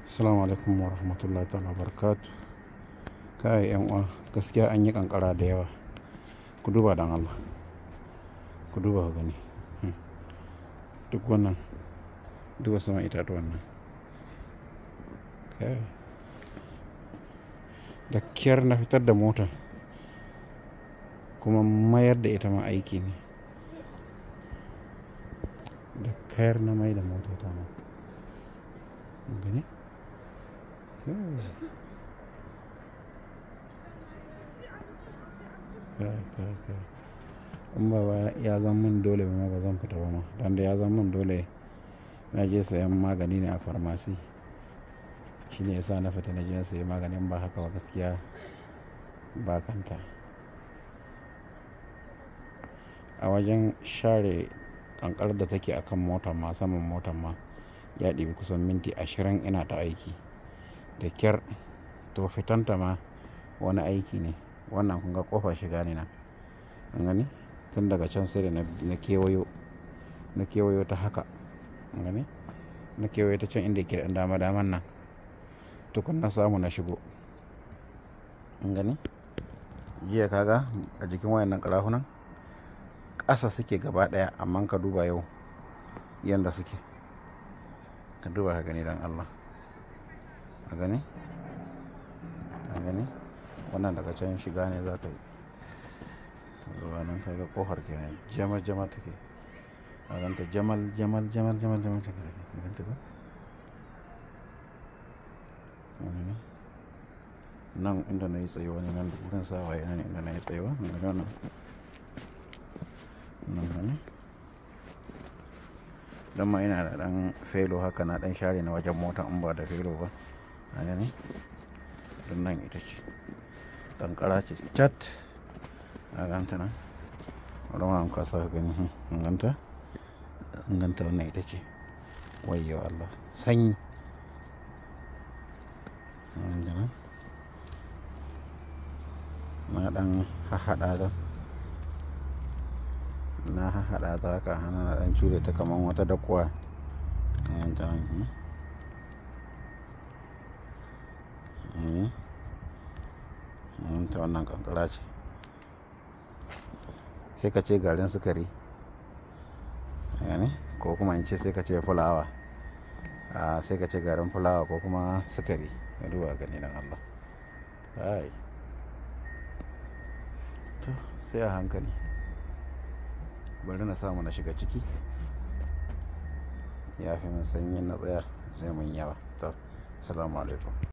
Assalamu alaikum wa rahmatullahi ta'ala barakatu. Kai yan uwa gaskiya an yi kankara da yawa. Ku duba dan Allah. Ku duba ku gani. Hmm. Duk wannan duba sama itatuwan nan. Kai. Da kyar na fitar da mota kuma mayar da ita ma aiki ne. Da kyar na mai da mota ta ma. Gani? Kai kai kai. In ba ba ya zama min dole ba ma ba zan fita ba ma. Dan da ya zama min dole na je sayan magani ne a farmasi. Shi ne ya sa na fita na je na sayi maganin ba haka ba gaskiya ba kanta. A wajen share kankarar da take akan motar ma saman motar ma ya ɗibi kusan minti ashirin ina ta aiki. Da kyar to fitanta ma wani aiki ne. Wannan kun ga ƙofar shiga ne nan. Kun gani? Tun daga can sai da na kewayo, na kewayo ta haka. Kun gani? Na kewayo ta can inda yake da dama daman nan. Tukun na samu na shigo. Kun gani? Jiya kaga a jikin wayannan ƙarafunan ƙasa suke gaba ɗaya amma ka duba yau yanda suke. Ka duba ka gani don Allah. Ka gani? Ka gani? Wannan daga can shiga ne za ka yi. Zuwa nan kaga ƙofar kenan jama jama take. Ka ganta jamal jamal jamal jamal jamal take. Ka ganta ba? Ka gani? Nan inda na yi tsayuwa ne nan da wurin sawaye nan inda na yi tsayuwa. Ka gani wannan? Nan gani? Dan ma ina da ɗan felo haka na ɗan share na wajen mota in ba da felo ba. Ka gani? Don nan ita ce. Kankara ce cat. Ka ganta nan? Bari ma in kasa ka gani. Ka ganta? Ka ganta wannan ita ce. Wayyo Allah. Sanyi. Ka ganta nan? Na ɗan hahaɗa ta. Na hahaɗa ta haka hana na ɗan cure ta kamar wata dakuwa. Ka ganta nan? Hmm. Hmm. Ta wannan kankara ce. Sai ka ce garin sukari. Ka gani? Ko kuma in ce sai ka ce fulawa. A'a sai ka ce garin fulawa ko kuma sukari. Ka duba ka gani don Allah. Kai. To sai a hankali. Bari na samu na shiga ciki. Ya fi min sanyi na tsaya sai mun yawa. To. Assalamu alaikum.